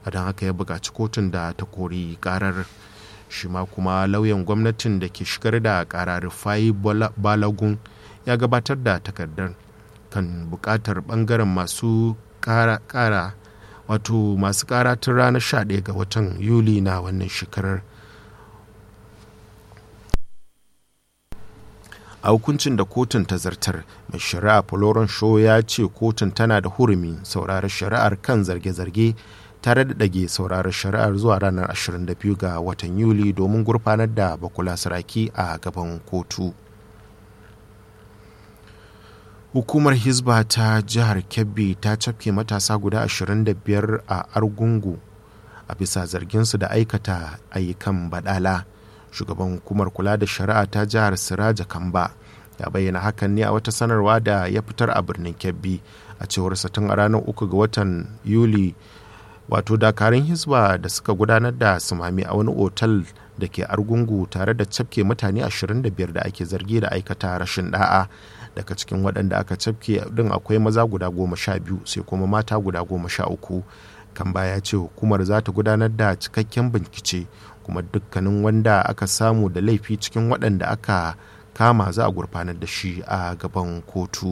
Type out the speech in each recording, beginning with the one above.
a don haka ya buƙaci kotun da ta kori karar shi ma kuma lauyan gwamnatin da ke shigar da kara rufai balagun ya gabatar da takardar kan buƙatar ɓangaren masu kara wato masu kara tun ranar 11 ga watan yuli na wannan shekarar a hukuncin da kotun ta zartar mai shari'a florence shaw ya ce kotun tana da hurumi sauraron shari'ar kan zarge-zarge tare da ɗage sauraron shari'ar zuwa ranar 22 ga watan yuli domin gurfanar da bakula saraki a gaban kotu hukumar hisba ta jihar kebbi ta cafke matasa guda 25 a argungu a bisa zarginsu da aikata ayyukan badala shugaban hukumar kula da shari'a ta jihar siraja kamba ya bayyana hakan ne a wata sanarwa da ya fitar a birnin kebbi a cewar tun a ranar uku ga watan yuli wato dakarun hisba da suka gudanar da sumami a wani otal da ke argungu tare da cafke mutane 25 da ake zargi da aikata rashin da'a daga cikin waɗanda aka cafke din akwai maza guda goma sha biyu sai kuma mata guda goma sha uku kan baya ce hukumar za ta gudanar da cikakken bincike kuma dukkanin wanda aka samu da laifi cikin waɗanda aka kama za a gurfanar da shi a gaban kotu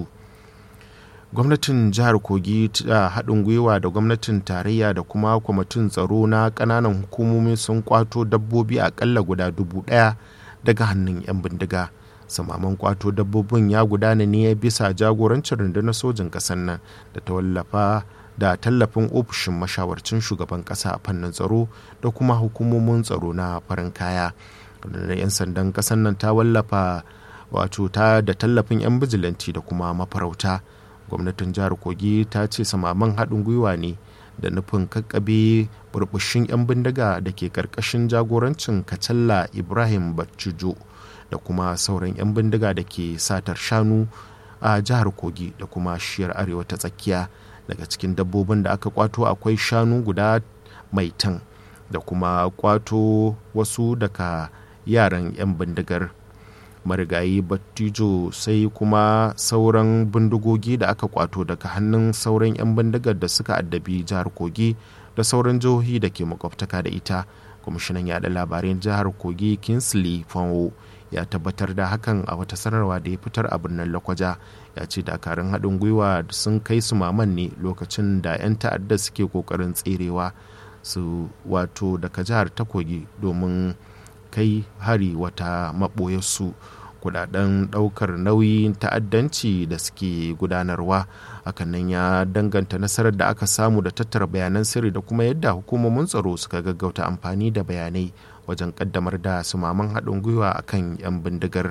gwamnatin jihar kogi ta haɗin gwiwa da gwamnatin tarayya da kuma kwamitin tsaro na ƙananan hukumomi sun kwato dabbobi aƙalla guda dubu ɗaya daga hannun 'yan bindiga samaman kwato dabbobin ya gudana ne bisa jagorancin rundunar sojin ƙasar nan da ta wallafa da tallafin ofishin mashawarcin shugaban kasa a fannin tsaro da kuma hukumomin tsaro na farin kaya da 'yan sandan kasan nan ta wallafa wato ta da tallafin 'yan bijilanti da kuma mafarauta gwamnatin jihar kogi ta ce samaman haɗin gwiwa ne da nufin kakkabe burbushin 'yan bindiga da ke karkashin jagorancin kacalla ibrahim bacijo da kuma sauran 'yan bindiga da ke satar shanu a jihar kogi da kuma shiyar arewa ta tsakiya daga cikin dabbobin da aka kwato akwai shanu guda mai tan da kuma kwato wasu daga yaran 'yan bindigar marigayi battijo sai kuma sauran bindigogi da aka kwato daga hannun sauran 'yan bindigar da suka addabi jihar kogi da sauran jihohi da ke makwabtaka da ita kwamishinan yada labarai jihar kogi kinsley fanwo ya tabbatar da hakan a wata sanarwa da ya fitar a birnin lakwaja ya ce dakarun haɗin gwiwa sun kai su maman ne lokacin da 'yan ta'adda suke ƙoƙarin tserewa su wato daga jihar ta kogi domin kai hari wata maɓoyarsu kudaden ɗaukar nauyin ta'addanci da suke gudanarwa hakan nan ya danganta nasarar da aka samu da tattara bayanan sirri da kuma yadda hukumomin tsaro suka gaggauta amfani da bayanai wajen kaddamar da sumaman haɗin gwiwa a kan 'yan bindigar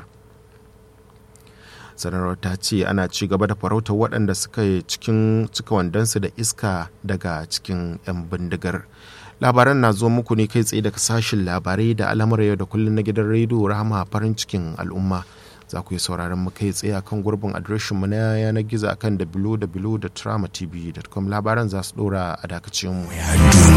sanarwar ta ce ana ci gaba da farautar waɗanda suka cikin cika wandonsu da iska daga cikin 'yan bindigar labaran na zo muku ne kai tsaye daga sashin labarai da al'amura yau da kullum na gidan rediyo rahama farin cikin al'umma za ku yi sauraron mu kai tsaye akan gurbin adireshin mu na yanar gizo akan www.tramatv.com labaran za su dora a dakacin mu